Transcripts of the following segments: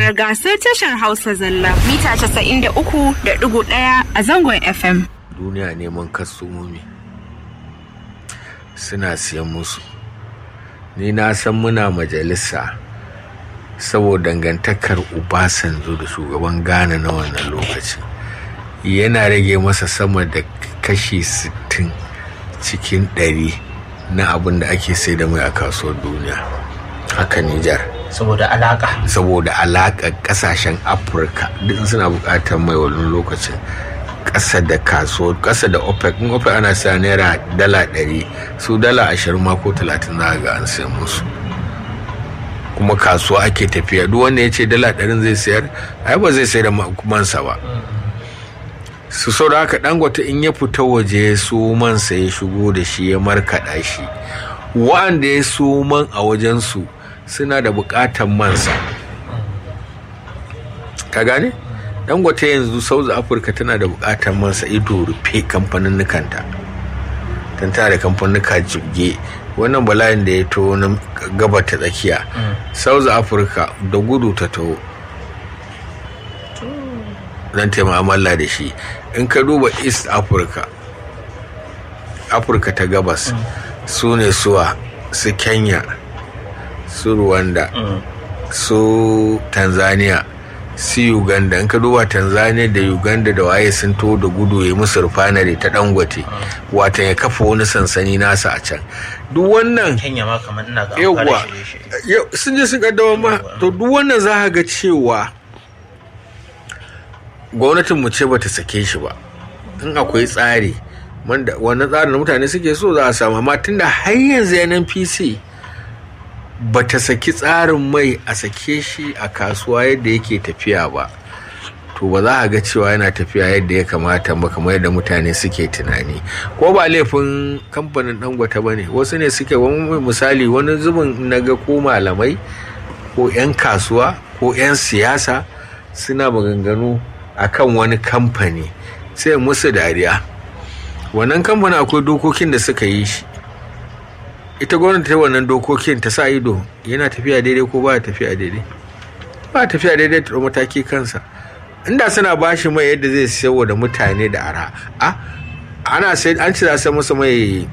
Babbar gasar tashar Hausa Zalla mita 93.1 a zangon FM. duniya neman kastomomi suna siyan musu ni na san muna majalisa saboda dangantakar Obasanjo da shugaban Ghana na wannan lokacin yana rage masa sama da kashi 60 cikin 100 na abin da ake sai da mai a kasuwar duniya haka Nijar saboda alaka saboda alaƙar ƙasashen afirka duk suna buƙatar mai wani lokacin ƙasa da kasuwar ƙasa da opec in opec ana sa naira dala ɗari su dala ashirin ma ko talatin za ga an sai musu kuma kasuwa ake tafiya duk wanda ya ce dala ɗarin zai sayar ai ba zai sayar da mansa ba su sau da haka dangote in ya fita waje su mansa ya shigo da shi ya markaɗa shi wa'anda ya su man a wajensu suna da buƙatar mansa ka gane dangote yanzu south africa tana da buƙatar mansa ido rufe kamfanin nukanta don tana da kamfanuka jibge wannan bala'in da ya to na gabar ta tsakiya south africa da gudu ta taho don taimamala da shi in ka duba east africa afirka ta gabas su ne suwa su kenya su rwanda su tanzania su uganda in ka duba tanzania da uganda da waye sun to da gudu ya musu rufanare ta dangote watan ya kafa wani sansani nasa a can duk wannan kenya ma kamar ina ga yawwa sun je sun kaddama ma to duk wannan za ka ga cewa gwamnatin mu ce bata sake shi ba in akwai tsari wannan tsarin da mutane suke so za a samu amma tunda har yanzu yanan pc ba ta saki tsarin mai a sake shi a kasuwa yadda yake tafiya ba to ba za a ga cewa yana tafiya yadda ya kamata ba kamar yadda mutane suke tunani ko ba laifin kamfanin dangote ba ne wasu ne suke wani misali wani zubin na ga ko malamai ko 'yan kasuwa ko 'yan siyasa suna maganganu akan wani kamfani sai musu dariya wannan kamfanin akwai dokokin da suka yi shi ita gwamnati ta wannan dokokin ta sa ido yana tafiya daidai ko ba tafiya daidai ba tafiya daidai ta mataki kansa inda suna ba shi mai yadda zai sayarwa da mutane da ara a ana sai an ci za masa mai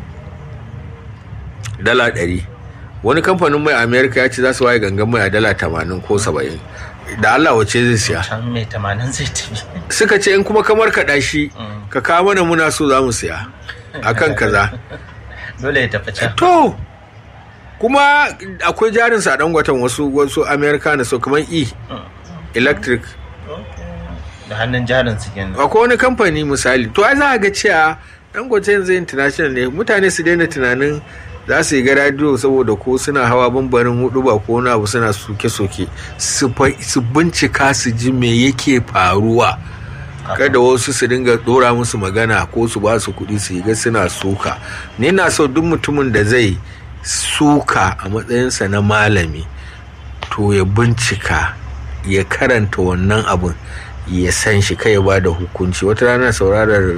dala ɗari wani kamfanin mai amerika ya ce za su waye gangan mai a dala tamanin ko saba'in da allah wace zai siya can mai tamanin zai tafi suka ce in kuma kamar kaɗa shi ka kawo mana muna so za mu siya akan kaza dole ya tafi can to kuma akwai jarin sa dan watan wasu wasu america na so kamar e electric da hannun jarin su kenan akwai wani kamfani misali to ai za a ga cewa dangote yanzu international ne mutane su daina tunanin za su yi ga radio saboda ko suna hawa bambarin hudu ba ko wani abu suna soke-soke su bincika su ji me yake faruwa kada wasu su dinga dora musu magana ko su ba su kuɗi su yi ga suna suka ni na so duk mutumin da zai suka a matsayinsa na malami to ya bincika ya karanta wannan abin ya san shi kai ya ba da hukunci wata rana saurarar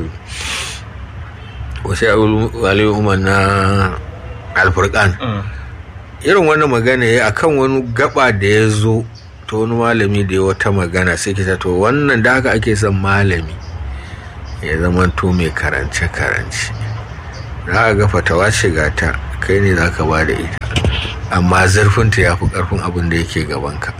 wasu aliyu umar na alfurkan irin wannan magana ya akan wani gaba da ya zo ta wani malami da ya wata magana sai kita to wannan da haka ake son malami ya zama to mai karance-karance za ga fatawa shiga ta kai ne za ka ba da ita amma zurfinta ya fi ƙarfin abin da yake gabanka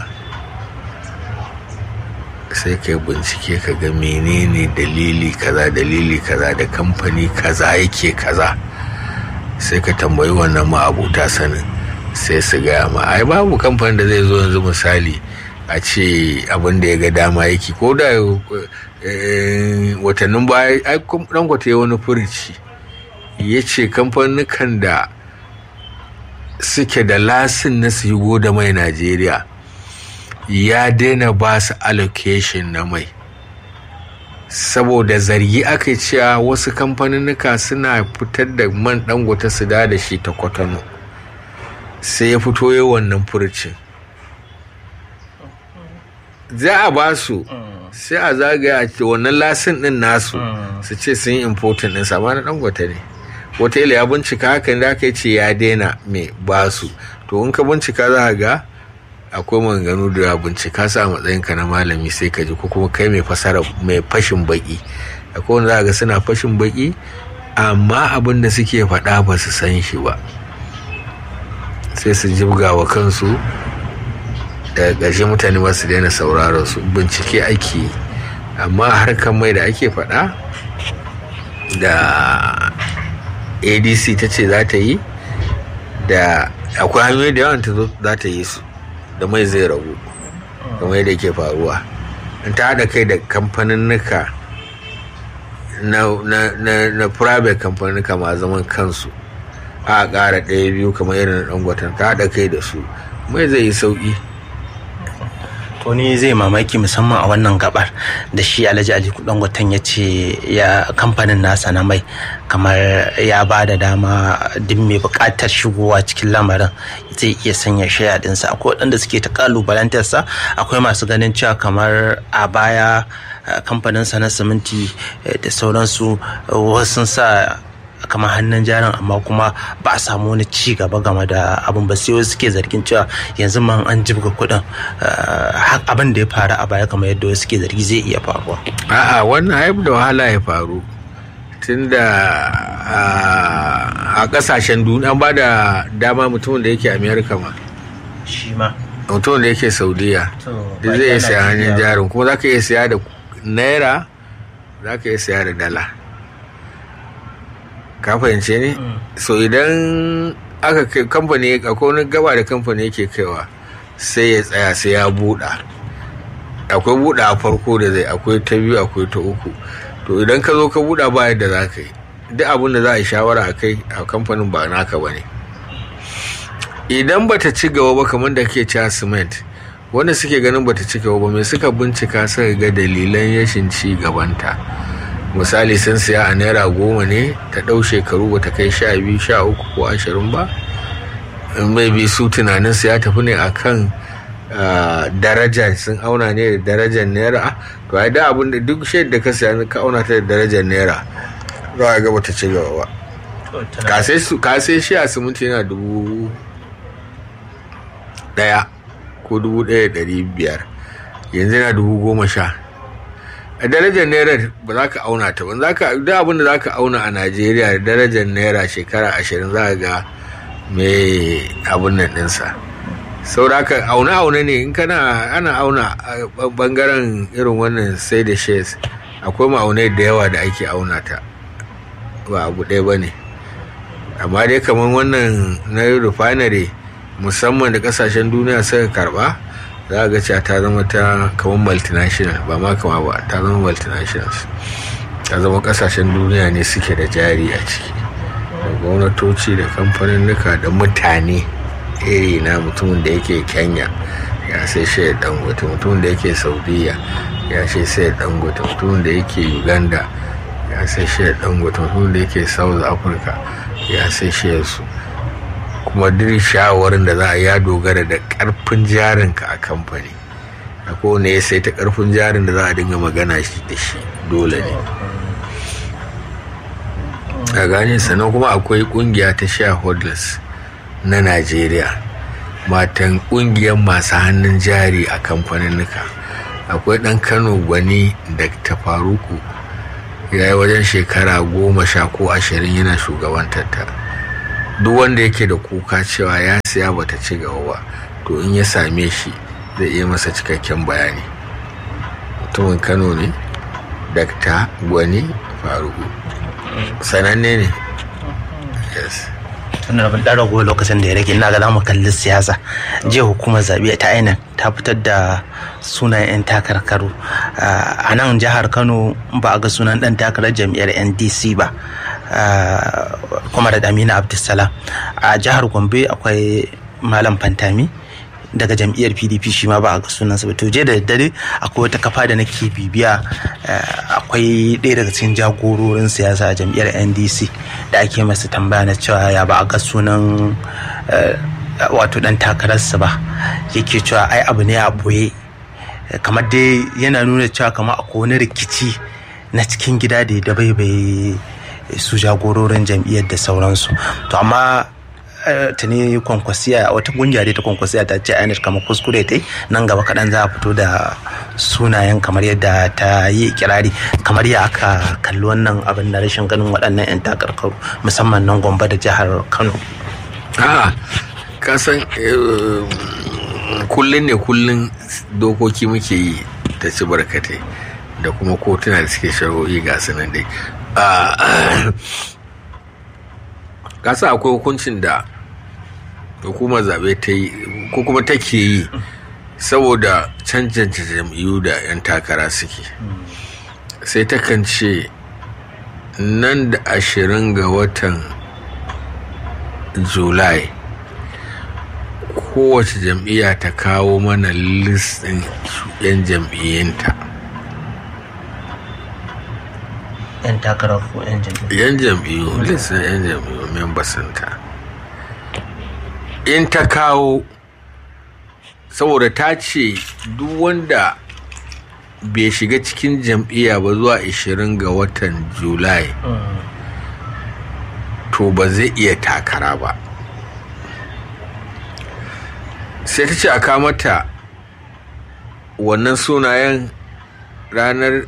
sai ka bincike ka ga menene dalili kaza dalili kaza da kamfani kaza yake kaza sai ka tambayi wannan ma'abuta sanin sai su gaya ma ai babu kamfanin da zai zo yanzu misali a ce abin da ya ga dama yake ko da watannin baya ai dangote ya wani furici ya ce kamfanin da suke da lasin na su yi da mai najeriya ya daina ba su allocation na mai saboda zargi aka cewa wasu kamfaninnika suna fitar da man dangote su da da shi ta kwatano sai ya fito yi wannan furcin za a ba su sai a zagaya a wannan lasin din nasu su ce sun yi important din sama na dangote ne wataila ya bincika hakan da aka ce ya daina mai ba su to in ka bincika za ga akwai maganganu da bincika sa matsayinka na malami sai ka ji ko kuma kai mai fasara mai fashin baki akwai wanda za ga suna fashin baki amma abin da suke faɗa ba su san shi ba sai su jibga wa kansu daga ƙarshe mutane ba su daina sauraron su bincike ake yi amma harkar mai da ake faɗa da adc ta ce za ta yi da akwai hanyoyi da yawan ta za ta yi su da mai zai ragu kamar yadda ke faruwa in ta haɗa kai da kamfaninnika na, na, na, na private kamfaninnika ma zaman kansu a ƙara ɗaya biyu kamar irin ɗangwatan ta haɗa kai da su mai zai yi sauƙi to ni zai mamaki musamman a wannan gabar da shi alhaji ali dangoten ya ce ya kamfanin nasa na mai kamar ya ba da dama duk mai bukatar shigowa cikin lamarin zai iya sanya shaya dinsa akwai waɗanda suke ta kalubalantarsa akwai masu ganin cewa kamar a baya kamfaninsa na siminti da sauransu wasu sa kamar hannun jarin amma kuma ba a samu wani ci gaba game da abin ba sai wasu suke zargin cewa yanzu man an jibga kuɗin abin da ya faru a baya kamar yadda wasu suke zargi zai iya faruwa a'a wannan haif da wahala ya faru tunda a kasashen duniya an ba da dama mutumin da yake amerika ma shi ma mutumin da yake saudiya da zai iya saya hannun jarin kuma za ka iya saya da naira za ka iya saya da dala ka fahimce ne so idan aka kai kamfani akwai wani gaba da kamfani yake kaiwa sai ya tsaya sai ya buɗa akwai buɗa a farko da zai akwai ta biyu akwai ta uku to idan ka zo ka buɗa ba yadda za ka yi duk abin da za a yi shawara a kai a kamfanin ba naka ba ne idan bata ci gaba ba kamar da ke cewa cement wanda suke ganin bata ci gaba ba mai suka bincika suka ga dalilan yashin ci gabanta misali sun siya a naira goma ne ta ɗau shekaru bata kai sha biyu sha uku ko ashirin ba mai bi su tunanin su ya tafi ne akan daraja sun auna ne da darajar naira to ai da abin da duk shaid da ka siya ka auna ta da darajar naira za a ga bata ci gaba ba ka sai shi a siminti yana dubu daya ko dubu daya dari biyar yanzu yana dubu goma sha a darajar naira ba za ka auna ta ba da abin da za ka auna a najeriya da darajar naira shekara ashirin za ga mai abin nan ɗinsa sauraka auna auna ne in kana ana auna a bangaren irin wannan sai da shares akwai ma'aunai da yawa da ake auna ta ba abu ɗaya ba ne amma dai kamar wannan na refinery musamman da kasashen duniya suka karba za ga cewa ta zama ta kamar multinational ba ma kama ba ta zama multinationals ta zama kasashen duniya ne suke da jari a ciki da gwamnatoci da kamfaninnika da mutane iri na mutumin da yake kenya ya sai shayar dangote mutumin da yake saudiya ya sai shayar dangote mutumin da yake uganda ya sai shayar dangote mutumin da yake south africa ya sai shayar su kuma duk shawarin da za a ya dogara da karfin jarinka a kamfani a kowane ya sai ta karfin jarin da za a dinga magana shi da shi dole ne a gane sannan kuma akwai kungiya ta shareholders na najeriya matan kungiyar masu hannun jari a kamfaninnika akwai dan kano gwani da ta faruku ya yi wajen shekara goma sha ko ashirin yana shugabantar ta duk wanda yake da kuka cewa ya siya bata ci gaba ba to in ya same shi zai iya masa cikakken bayani mutumin kano ne dakta gwani faruku sananne ne yes tunan abin ɗan rago lokacin da ya rage ina ga zamu kalli siyasa jiya hukumar zaɓe ta ainihin ta fitar da sunayen 'yan takarkaru a nan jihar kano ba a ga sunan ɗan takarar jam'iyyar ndc ba kuma da amina abdulsalam a jihar gombe akwai malam fantami daga jam'iyyar pdp shi ma ba a ga sunansa ba to je da daddare akwai wata kafa da nake bibiya akwai ɗaya daga cikin jagororin siyasa a jam'iyyar ndc da ake masa tambaya na cewa ya ba a ga sunan wato dan takararsa ba yake cewa ai abu ne a boye kamar dai yana nuna cewa kamar akwai wani rikici na cikin gida da ya bai su jagororin jam'iyyar da sauransu to amma tuni kwankwasiya wata kungiya dai ta kwankwasiya ta ce ainihin kamar kuskure ta nan gaba kaɗan za a fito da sunayen kamar yadda ta yi kirari kamar ya aka kalli wannan abin da rashin ganin waɗannan 'yan takarkaru musamman nan gombe da jihar kano a kasan kullum ne kullum dokoki muke yi ta ci barkatai da kuma kotuna da suke shari'o'i ga sanan dai kasa akwai hukuncin da hukumar zaɓe ta yi ko kuma take yi saboda cancanta jam'iyyu da 'yan takara suke sai takan ce nan da ashirin ga watan julai kowace jam'iyya ta kawo mana listin 'yan jam'iyyanta yan takarar ko yan jam'iyyu yan jam'iyyu listin 'yan jam'iyyu membasinta in ta kawo saboda ta ce duk wanda bai shiga cikin jam'iyya ba zuwa 20 ga watan julai to ba zai iya takara ba sai ta ce a kamata wannan sunayen ranar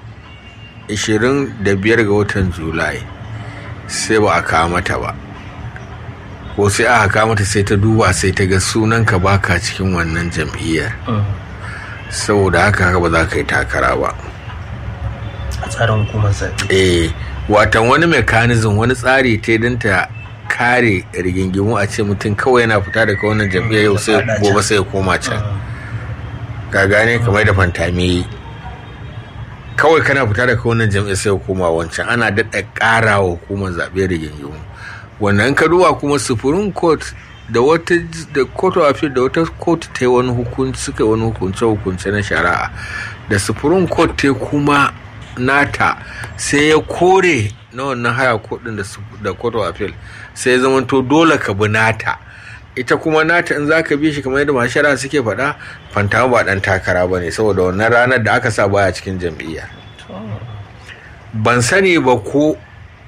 25 ga watan julai sai ba a kamata ba ko sai aka kamata sai ta duba sai ta ga sunanka baka cikin wannan jam'iyyar saboda haka haka ba za ka yi takara ba a tsarin hukumar zaɓe eh watan wani mekanizm wani tsari ta don ta kare rigingimu a ce mutum kawai yana fita daga wannan jam'iyyar yau sai gobe sai ya koma can ka gane kamar da fantami kawai kana fita daga wannan jam'iyyar sai ya koma wancan ana daɗa ƙara wa hukumar zaɓe rigingimu wannan ka duba kuma supreme court da wata da court of appeal da wata court ta yi wani hukunci suka yi wani hukunce hukunce na shari'a da supreme court ta kuma nata sai ya kore na wannan haya kudin da court of appeal sai ya zama to dole ka bi nata ita kuma nata in za ka bi shi kamar yadda masu shari'a suke faɗa fantama ba ɗan takara ba ne saboda wannan ranar da aka sa baya cikin jam'iyya ban sani ba ko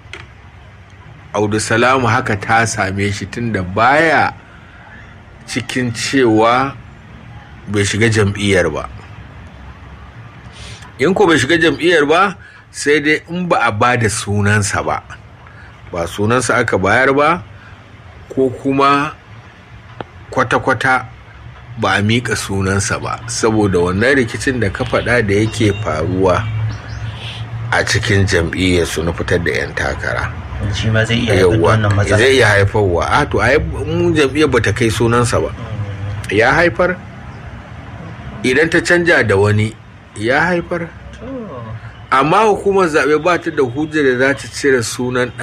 audu salamu haka ta same shi tunda baya cikin cewa bai shiga jam'iyyar ba in ko bai shiga jam'iyyar ba sai dai in ba a ba da sunansa ba ba sunansa aka bayar ba ko kuma kwata-kwata ba a miƙa sunansa ba saboda wannan rikicin da ka faɗa da yake faruwa a cikin jam'iyyarsu na fitar da 'yan takara. shi ma zai iya haifar da wannan matsala zai iya haifarwa a to ai mu jam'iyyar bata kai sunansa ba ya haifar idan ta canja da wani ya haifar amma hukumar zaɓe ba ta da hujjar da za ta cire sunan